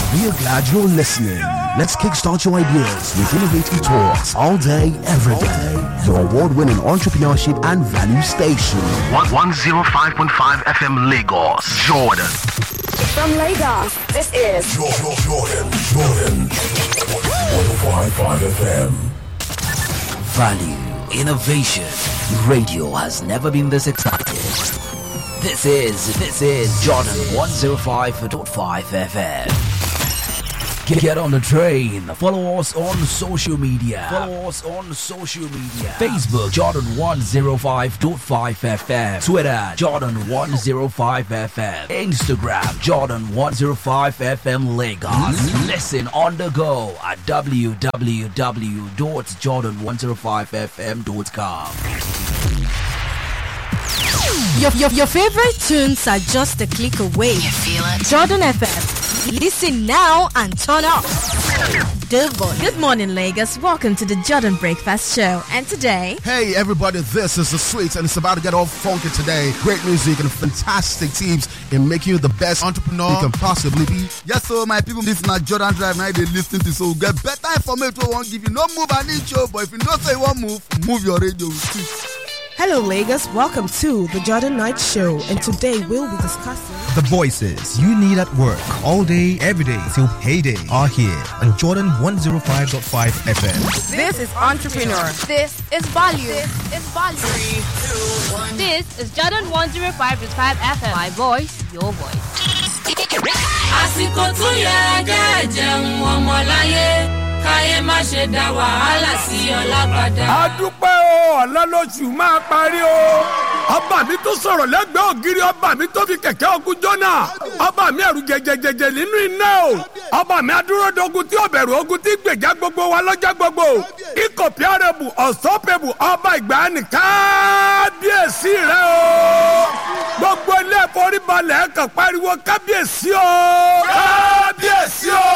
We are glad you're listening. Let's kickstart your ideas with innovative talks all day, every day. Your award-winning entrepreneurship and value station. 105.5 FM Lagos, Jordan. From Lagos, this is Jordan, Jordan, Jordan. 105.5 FM. Value, innovation. Radio has never been this exciting. This is, this is Jordan 105.5 FM. Get, get on the train. Follow us on social media. Follow us on social media. Facebook Jordan 105.5 FM. Twitter Jordan 105 FM. Instagram Jordan 105 FM Lagos. Listen on the go at www.jordan105fm.com. Your, your, your favorite tunes are just a click away. You feel it? Jordan FM. Listen now and turn up. The voice. Good morning, Lagos. Welcome to the Jordan Breakfast Show. And today, Hey everybody, this is the Sweets and it's about to get all funky today. Great music and fantastic teams in making you the best entrepreneur you can possibly be. Yes, so my people, this na Jordan Drive now they listen to so we get better information we won't give you. No move an inch, oh, but if you don't say you won't move, move your radio. Hello, Lagos. Welcome to the Jordan Night Show, and today we'll be discussing. The voices you need at work all day, every day till payday are here on Jordan 105.5 FM. This is Entrepreneur. This is value. This is value. This is Jordan 105.5 FM. My voice, your voice. àsìkò tún yẹ kẹ́ jẹun ọmọláyé káyé má ṣe dá wàhálà sí ọlá padà. a dúpẹ́ o ọ̀la lóṣù máa parí o ọba mi tó sọ̀rọ̀ lẹ́gbẹ̀ẹ́ ògiri ọba mi tó fi kẹ̀kẹ́ ogun jọ́nà ọba mi ẹ̀rù jẹjẹjẹjẹ nínú iná o ọba mi adúródogun tí ó bẹ̀rù ogun tí gbèjà gbogbo wa lọ́jọ́ gbogbo ikọ̀ píárẹ̀bù ọ̀sọ́pẹ̀bù ọba ìgbàanì kábíyèsí rẹ o gbogbo ilé ìforíbalẹ̀ kan pariwo kábíyèsí o kábíyèsí o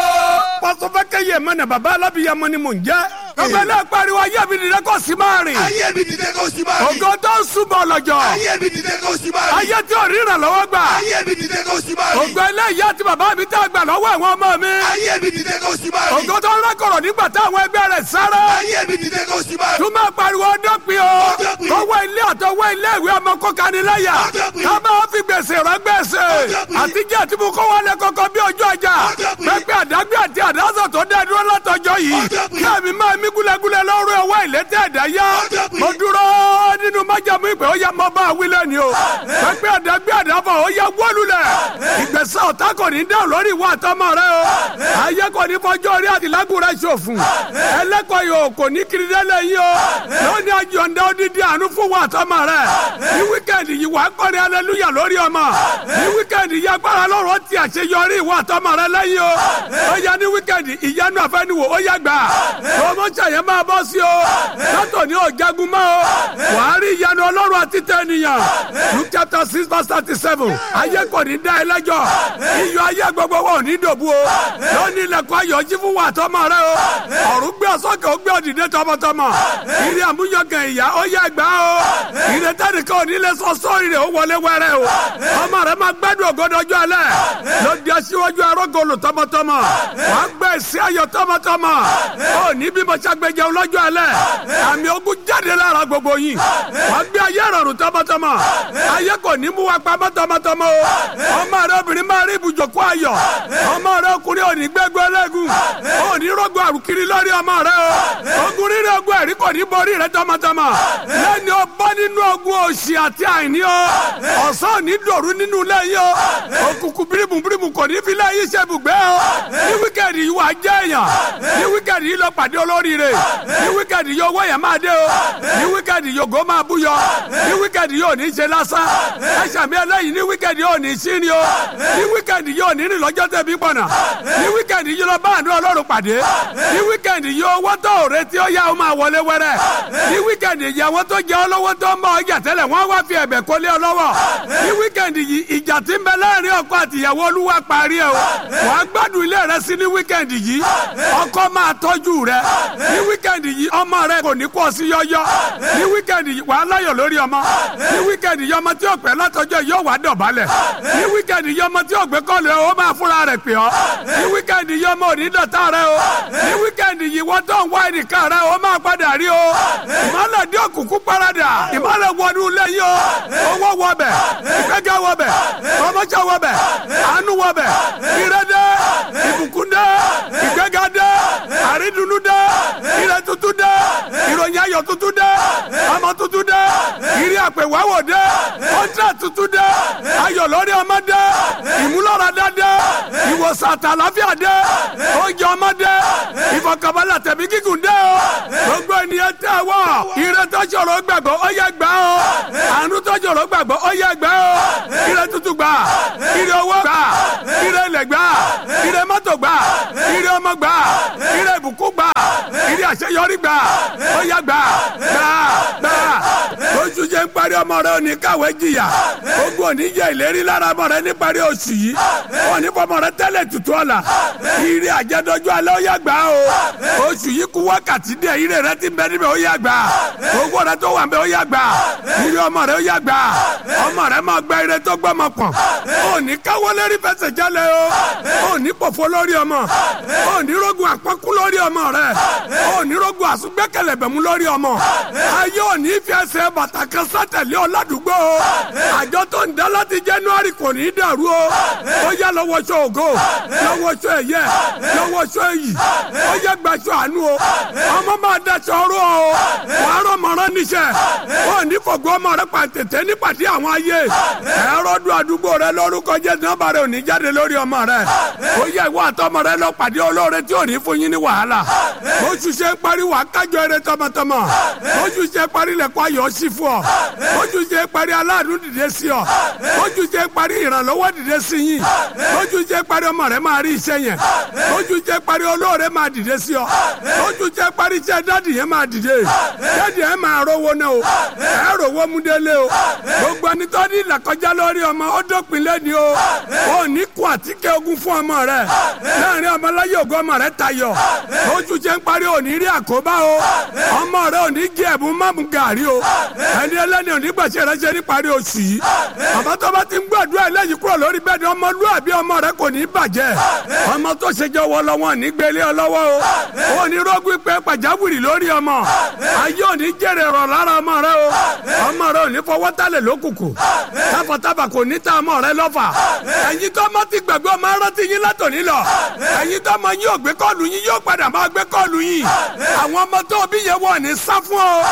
pàṣẹfẹ́kẹ́ yẹ mọ́nà bàbá alábìyamọ ni mò ń jẹ́ ọgbẹ́ náà pariwo ayé mi dìde kó sì máa rìn Ayé mi dìde kó sì máa rìn. ògo tó ń súnmọ́ lọ́jọ́ Ayé mi dìde kó sì máa rìn. ayé tí ò ríran lọ́wọ́ gbà Ayé mi dìde kó sì máa rìn. ògo ilé ìyá àti bàbá mi tẹ́ gbà lọ́wọ́ àwọn ọmọ mi Ayé mi dìde kó sì máa rìn. ògo tó ń rákọ̀rọ̀ nígbà táwọn ẹgbẹ́ rẹ̀ sáré Ayé mi dìde kó sì máa rìn. tún máa pariwo dọ́pin o kọ́wọ́ ilé àtọwọ́ ilé ìwé ọmọ kọ́kaniláyà ká máa fi gbèsè rẹ gbèsè àtijọ́ àti mú kó wọlé kọ́kọ́ bí ojú ọjà pẹ́pẹ́ àdágbé àti àdásọ̀ tó dẹ́ dúró látọjọ́ yìí káàmì máa mí gúlẹ́gúlẹ́ lọ́rùn ọwọ́ ìlétẹ́ ẹ̀dá yá mo dúró nínú májàmú ìpè ó yá mọ bá wílẹ̀ ni o pẹ́pẹ́ àdágbé àdáfọ̀ ó yá wọ́lulẹ̀ ìgbésẹ̀ ọ̀tá kò ní dẹ́ lórí ìwà àtọmọ rẹ o ayé kò ní fọjọ́ orí àtìlágùn rẹ ṣòfò ẹlẹ́kọ̀ọ́ yòó kò ní kiri dẹ́lẹ̀ yìí o lónìí àjọ̀ǹda odidi àánú fún wa àtọmọ rẹ ní wíkẹ́ndì yìí wàá kọrin aleluya lórí ọmọ ní wíkẹ́ndì yìí agbára lọ́rọ̀ ti àṣeyọrí ìwà àtọmọ rẹ lẹ́yìn o ó yá ní wíkẹ́ndì ìyanu àfẹnuwò ó yá gbà promotion yẹn máa bọ́ sí o sátọ̀ ní òjagun mọ́ o wàá rí ìyanu ọlọ́run àti tẹ̀nìyàn luke chapter six verse thirty seven ayé kò ní dá ẹ lẹ́jọ́ iyọ̀ ayé gbogbo wọn ò ní dòbu o lónìí ilẹ̀kùn ayọ̀ jí fún wa àtọmọ rẹ o ọ̀run gbé ọ̀sọ́kẹ́ ó gbé òdìdé tọmọtọmọ ìrìn àmúyangàn ìyá ó yá gbà o ìrìn tẹ́nìkan ò ní lè sọ sórí rẹ̀ ó wọlé wẹ́rẹ́ o ọmọ rẹ máa gbádùn ògodọjọ́ alẹ́ ló di aṣíwájú arógolo tọmọtọmọ wàá gbé èsì ayọ̀ tọmọtọmọ ó ní bí mo ṣàgbéjẹ ọlọ́jọ́ alẹ́ àmì ogun jáde lára gbogbo yìí wàá gbé ayé rọrùn tọmọtọmọ ayé kò ní mú wa pamọ́ tọmọtọmọ o ọmọ rẹ obìnrin máa rí ibùjókòó ayọ̀ ọmọ rẹ ọkùnrin ò ní gbẹ́gbẹ́ lẹ́gùn ò ní rògbò àrùkiri lórí ọmọ rẹ o ogun rírẹ ogun ẹ̀rí kò ní borí rẹ tọmọtọmọ lẹ́ni o bọ́ nínú ogun òṣì àti àìní o ọ̀sán ò ní dòru nínú lẹ́yìn o òkùnkùn bírímù bírímù kò ní fi lẹ́yìn ṣẹ́bùgbé o ní wíkẹ́ẹ̀dì yìí wà á jẹ́ èèyàn ní wíkẹ́ẹ̀dì yìí lọ pàdé olóríire ní wíkẹ́ẹ̀dì yìí owó yẹn máa dé o ní wíkẹ́ẹ̀dì yìí ògo máa búyọ ní wíkẹ́ẹ̀dì yìí ò ní ṣe lásán ẹ̀ṣàmì ẹlẹ́yìn ní wíkẹ́ẹ̀dì yìí ò ní sí ni o ní wíkẹ́ẹ̀dì yìí ò ní rìn lọ́jọ́ tẹ̀bí pọ̀nà ní wíkẹ́ẹ̀dì yìí lọ bá àánú ọlọ́run pàdé ní wíkẹ́ẹ̀dì yìí owó tó ò retí ó yá ó máa wọlé wẹ́rẹ́ ní wíkẹ́ẹ̀dì yìí àwọn tó jẹ́ ọlọ́wọ́ tó ń bọ̀ ọjà tẹ́lẹ̀ wọ́n wá fi ẹ̀bẹ̀ kólé ọlọ́wọ́ ní wíkẹ́ẹ̀dì yìí ìjà tí ń bẹ láàrin ọkọ àtìyàwó olúwa parí ẹ̀ o wàá gbádùn ilé rẹ sí ní wíkẹ́ẹ̀dì yìí ọkọ máa tọ́jú rẹ ní wíkẹ́ẹ̀dì yìí ọmọ rẹ kò ní kọ́ sí yọ́yọ́ lọ́jọ́ ní wíkẹ́ndì wà á láyọ̀ lórí ọmọ ní wíkẹ́ndì yọ ọmọ tí ò pẹ́ látọjọ́ yóò wá dọ̀bálẹ̀ ní wíkẹ́ndì yọ ọmọ tí ò gbé kọ́ọ̀lù ẹ̀ ó máa fúnra rẹ̀ pè ọ́ ní wíkẹ́ndì yọ ọmọ òní dọ̀tá rẹ o ní wíkẹ́ndì yìí wọ́n tó ń wá ẹnìkan rẹ ó máa padà rí o ìmọ̀lẹ̀ dé òkùnkùn parada ìmọ̀lẹ̀ wọnú ilé yìí o owó wọbẹ̀ ìgbẹ́gẹ́ wọbẹ̀ ọmọọṣẹ́ wọbẹ̀ àánú wọbẹ̀ ìrẹ́dẹ́ ìbùkún dẹ́ ìgbẹ́gẹ́ dẹ́ àrídùnnú dẹ́ ìrẹ́ tuntun dẹ́ ìròyìn ayọ̀ tuntun dẹ́ ọmọ tuntun dẹ́ ìrí àpèwáwò dẹ́ kọ́ńtà tuntun dẹ́ ayọ̀ lórí ọmọ dẹ́ ìmúlọ́radá dẹ́ ìwòsàn àtàláfíà dẹ́ oúnjẹ ọmọ dẹ́ ìfọkànbalẹ̀ tẹ̀mí gígùn dẹ́ o gbogbo ènìyàn tẹ́ wọ́ ìrẹ́ tó ṣòro gbàgbọ́ ó yẹ gbà o àánú tó ṣòro gbàgbọ́ ó yẹ gbà o ìrẹ́ tuntun gbà ìrẹ́ owó gbà ìrẹ́ ilẹ̀ gbà ìrẹ́ mọ́tò gbà ìrẹ́ ọmọ gbà ìrẹ́ ìbùkún gbà ìrẹ́ àṣeyọrí gbà ó yẹ gbà gbà gbà oṣù jẹ́ ń parí ọmọ rẹ òní káwé jìyà ogun òní jẹ́ ìlérí lára ọmọ rẹ ní parí oṣù yìí òní fọmọ rẹ tẹ́lẹ̀ tutù ọ̀la ìrẹ́ àjẹdọ́jú alẹ́ ó yẹ gbà o oṣù yìí kú wákàtí díẹ̀ ìrẹ́ rẹ ti bẹ níbẹ̀ ó yẹ gbà owó rẹ tó wà ń bẹ ó yẹ gbà ìrẹ́ ọmọ rẹ ó yẹ gbà ọmọ rẹ máa gba ìrẹ́ tó gbọ́mọ pọ̀n òní káwọ́ lérí fẹsẹ̀ jálẹ̀ o òní pòfo lórí ọmọ òní rogun àpọ́kú lórí ọmọ rẹ òní rogun àsùgbẹ́kẹ̀lẹ̀bẹ̀mú lórí ọmọ ayé òní fi ẹsẹ̀ bàtà kan sátẹ̀lé ọ̀làdúgbò o àjọ tó ń dá láti january kò ní í dàrú o ó yá lọ́wọ́ sọ ògo lọ́wọ́ sọ ẹ̀yẹ lọ́wọ́ sọ èyí ó yẹ gbàsọ àánú o ọmọ máa daṣọ ọrọ o wàá rọ mọ̀rán níṣẹ́ ó ní fògbó ọmọ rẹ pàtẹ́tẹ́ nípàdé àwọn ayé ẹ̀rọ dùn àdúgbò rẹ lórúkọ jẹ́ nọ́mbà rẹ ò ní jáde lórí ọmọ rẹ ó yẹ ìwọ àtọmọ rẹ lọ pàdé olóore tí ò ní fún yín ní wàhálà oṣù ṣe ń parí wàá kájọ eré tọmọtọmọ oṣù ṣe parí lẹ̀kọ́ ayọ̀ sí fún ọ oṣù ṣe parí aláàánú dìde sí ọ oṣù ṣe parí ìrànlọ́wọ́ dìde sí yín oṣù ṣe parí ọmọ rẹ máa rí iṣẹ́ yẹn oṣù ṣe parí olóore máa dìde sí ọ oṣù ṣe parí iṣẹ́ dádì yẹn máa dìde dádì yẹn máa rówó náà o ẹ rówó mú délé o gbogbo ẹni tó ní ìlàkọjá lórí ọmọ ó dópin lẹ́ni o ò ní kó àtíkẹ́ ogun fún ọmọ rẹ láàrin ọmọláyé ògo ọmọ rẹ tayọ oṣù ṣe ń parí òní rí àkóbá o ọmọ rẹ òní jẹ ẹ̀bùn mọ́mú gàrí o ẹni ẹlẹ́ni òní gbàṣẹ rẹ ṣe ní parí oṣù yìí àmọ́ tó bá ti ń gbàdúrà ẹlẹ́yìn kúrò lórí bẹ́ẹ̀ ni ọmọlúwàbí ọmọ rẹ kò ní bàjẹ́ ọmọ tó ṣe jọ wọ lọ́wọ́ ní gbélé ọ lọ́wọ́ o ò ní rọ́gùn pé pàjáwìrì lórí ọmọ ayé òní jèrè rọ̀ lára ọmọ rẹ o ọmọ rẹ òní fọwọ́ tálẹ̀ lókùnkùn tábàtábà kò ní ta ọmọ rẹ lọ́fà ẹ̀yin tó ọmọ ti gbàgbé ọmọ rántí yín látòní lọ ẹ̀yin tó ọmọ yín ò gbé kọ́ọ̀lù yín yóò padà máa gbé kọ́ọ̀lù yín àwọn ọmọ tó bí yẹn wọ̀ ní sá fún ọ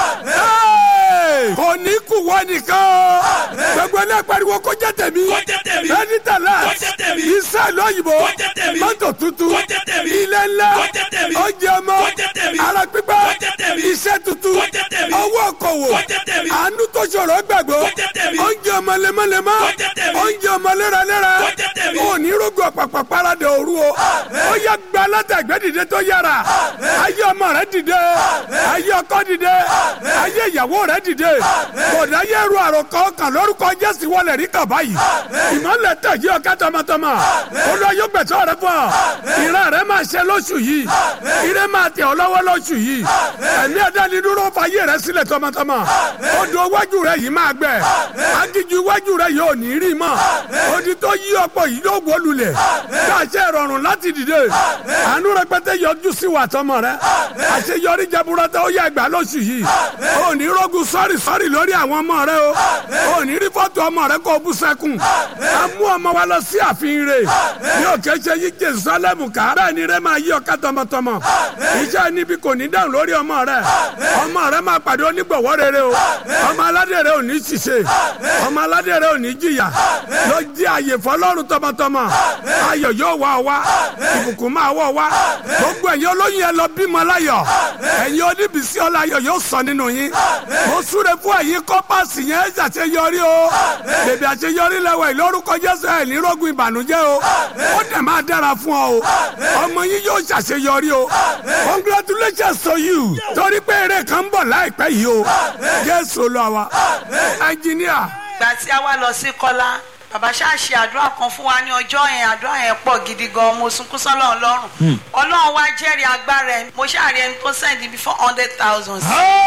kò ní kú wọ nìkan o gbogbo ilé pariwo kó jẹ́ tèmi bẹ́ẹ̀ni tẹ̀lé iṣẹ́ lóyìnbó mọ́tò tuntun ilé ńlá oúnjẹ ọmọ ara pípẹ́ iṣẹ́ tuntun owó okòwò àánú tó ṣòro gbàgbọ́ oúnjẹ ọmọ lemọ́lemọ́ oúnjẹ ọmọ léraléra òní rògbò pàpà parada òru o ó yẹ gba látàgbẹ́ dìde tó yára ayé ọmọ rẹ dìde ayé ọkọ dìde ayé ìyàwó rẹ dìde kòdà yẹ ru àròkọ kan lórúkọ jésù wọlé rí kàn báyìí ìmọ̀lẹ̀ tẹ̀ yí ọ̀ká tọmọtọmọ olú yóò gbẹ̀tọ́ rẹ fún ọ ìran rẹ máa ṣe lóṣù yìí ire máa tẹ̀ ọ́ lọ́wọ́ lóṣù yìí ẹ̀mí ẹ̀dá ni dúró fàyè rẹ sílẹ̀ tọmọtọmọ odò iwájú rẹ yìí máa gbẹ agíjú iwájú rẹ yóò ní rí mọ́ odi tó yí ọ̀pọ̀ yìí yóò wó lulẹ̀ káṣẹ́ ìrọ̀rùn láti dìde àánú rẹpẹtẹ yọjú sí wa tọmọ rẹ àṣeyọrí jaburata ó yẹ gbà lóṣù yìí ó ní rogun sọ́ọ̀rì sọ́ọ̀rì lórí àwọn ọmọ rẹ o ó ní rí fọ́tò ọmọ rẹ kó o bú sẹ́kùn a mú ọmọ wa lọ sí ààfin rẹ ní òkè ṣe yí jerusalem ká bẹ́ẹ̀ ni rẹ máa yí ọ̀ká tọmọtọmọ iṣẹ́ níbi kò ní dáhùn lórí ọmọ rẹ ọmọ rẹ máa pàdé onígbọ̀wọ́ rere o ọmọ aládé rẹ ò ní ṣiṣẹ́ ọmọ aládé rẹ ò ní jìyà ló jẹ́ àyè fọlọ́run tọmọtọmọ ayọ̀ yóò wá ọ wá ìbùkún máa wọ̀ wá gbogbo ẹ̀yin olóyún yẹn lọ bímọ láyọ̀ ẹ̀yin oníbísí ọláyọ̀ yóò sọ nínú yín mo súre fún ẹ̀yin kọ́pàsì yẹn ṣàṣeyọrí o bèbí àṣeyọrí lẹ́wọ̀ ìlórúkọ jésù ẹ̀ ní rógun ìbànújẹ́ o ó dẹ̀ máa dára fún ọ o ọmọ yín yóò ṣàṣeyọrí o congratulations to you torí pé eré kan ń bọ̀ láìpẹ́ yìí o jésù lọ wa ẹnjìníà. ìgbà tí a wá lọ sí kọ́lá bàbá ṣáà ṣe àdúrà kan fún wa ní ọjọ́ yẹn àdúrà yẹn pọ̀ gidi gan mo sunkún sọ́lọ́run lọ́rùn ọlọ́run wá jẹ́rìí agbára ẹ̀ mo ṣáàrí ẹni tó sẹ́ndí bí four hundred thousand.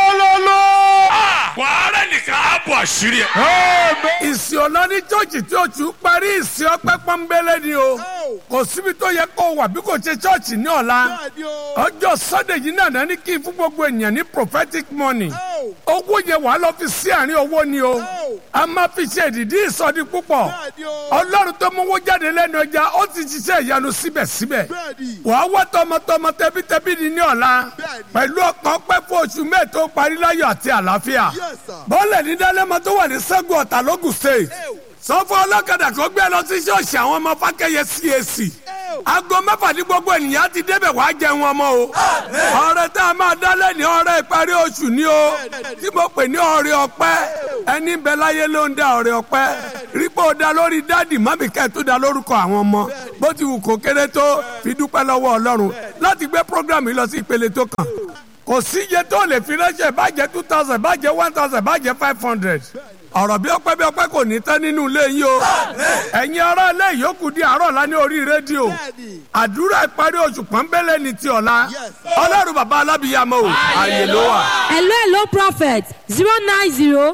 wàhálà nìkan á bọ̀ àṣírí ẹ̀. ìsìn ọ̀nà ní chọ́ọ̀chì tí oṣù parí ìsìn ọpẹ́ pọ́nbélé ni o kò síbi tó yẹ kó wà bí kò ṣe chọ́ọ̀chì ní ọ̀la ọjọ́ sunday yìí náà náà ní kí n fún gbogbo ènìyàn ní prophetic money owó yẹn wàá lọ fi sí àárín owó ni o a máa fi ṣe ìdìdí ìsọdí púpọ̀ ọlọ́run tó mówó jáde lẹ́nu ọjà ó ti ṣiṣẹ́ ìyanu síbẹ̀síbẹ̀ wàá wá tọmọtọmọ tẹbítẹbí ni ní ọ̀la pẹ̀lú ọkàn pẹ́ fún oṣù mẹ́ẹ̀ẹ́dó parí láyọ̀ àti àlàáfíà bọ́ọ̀lẹ̀ ní dálẹ́mọ tó wà ní sẹ́gun ọ̀tà lógùn state sọfọ ọlọ́kadà kó gbé lọ sí ṣọ́ọ̀ṣì àwọn ọmọ fákẹ́yẹ cac aago mẹ́fà ní gbogbo ènìyàn ti débẹ̀ wá jẹun ọmọ o ọrẹ tá a máa dá lẹ́ni ọrẹ ìparí oṣù ni o tí mo pè ní ọrẹ ọpẹ́ ẹni bẹ láyé ló ń da ọrẹ ọpẹ́ rípò da lórí dáàdì mọ́mí kẹ́ tó da lórúkọ àwọn ọmọ bó ti wù kó kéré tó fi dúpẹ́ lọ́wọ́ ọlọ́run láti gbé program yìí lọ sí ìpele tó kàn kò sí iye tó lè fi ránṣẹ́ bàjẹ́ two thousand bàjẹ́ one thousand bàjẹ́ five hundred ọ̀rọ̀ bí ọpẹ́ bí ọpẹ́ kò ní tán nínú ilé yín o ẹ̀yin ará ilé yòókù di àárọ̀ la ní orí rédíò àdúrà ìparí oṣù pọ́nbélé ní ti ọ̀la ọlọ́run bàbá alábìyàmọ́ o ààyè ló wà. hello hello prophet zero nine zero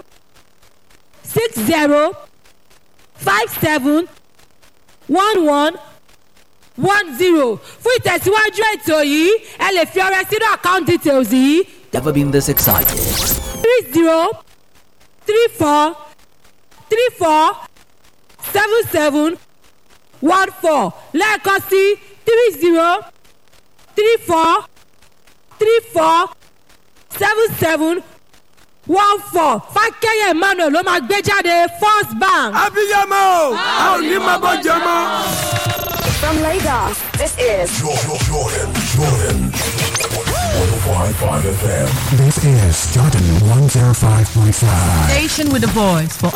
six zero five seven one one one zero fún ìtẹ̀síwájú ètò yìí ẹ lè fi ọrẹ sínú account details yìí Never been this excited. three zero three four three four seven seven one four lẹ́ẹ̀kan sí three zero three four three four seven seven one four fákẹ́yẹ̀ emmanuel ló máa gbé jáde first bank. abiyamọ a ò ní máa bọ́ jẹ mọ́. From Lagos, this is Jordan, Jordan, Jordan. 105.5 FM. This is Jordan 105.5. Station with a voice for